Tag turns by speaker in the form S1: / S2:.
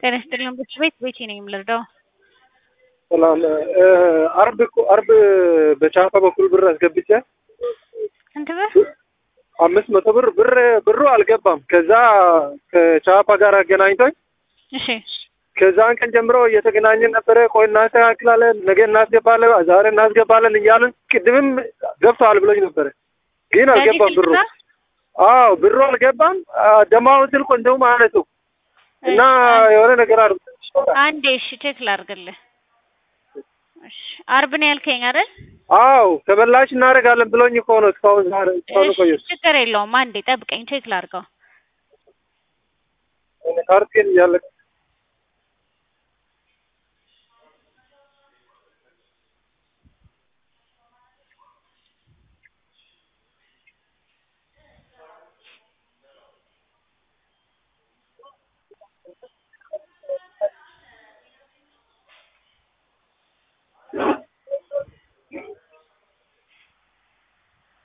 S1: ጤና ይስጥልኝ ብቻ ቤት ቤቴ ነኝ የምልርዳው
S2: ሰላም አርብ እኮ አርብ በቻፓ በኩል ብር አስገብቼ
S1: ስንት ብር?
S2: አምስት መቶ ብር ብር ብሩ አልገባም። ከዛ ከቻፓ ጋር አገናኝቶኝ
S1: እሺ
S2: ከዛን ቀን ጀምሮ እየተገናኘን ነበረ። ቆይ እናስተካክላለን፣ ነገ እናስገባለን፣ ዛሬ እናስገባለን እያልን ቅድምም ገብተዋል ብሎኝ ነበረ፣ ግን አልገባም ብሩ። አዎ ብሩ አልገባም። ደማውን ስልኮ እንደውም አነሱ እና የሆነ ነገር አር
S1: አንዴ እሺ ቼክ ላድርግልህ። እሺ አርብ ነው ያልከኝ አይደል?
S2: አዎ ተመላሽ እናደርጋለን ብሎኝ እኮ ነው እስካሁን ዛሬ እስካሁን
S1: እሺ
S2: ቆየሁ።
S1: ችግር የለውም። አንዴ ጠብቀኝ ቼክ ላድርገው።
S2: ካርቴን እያለቀ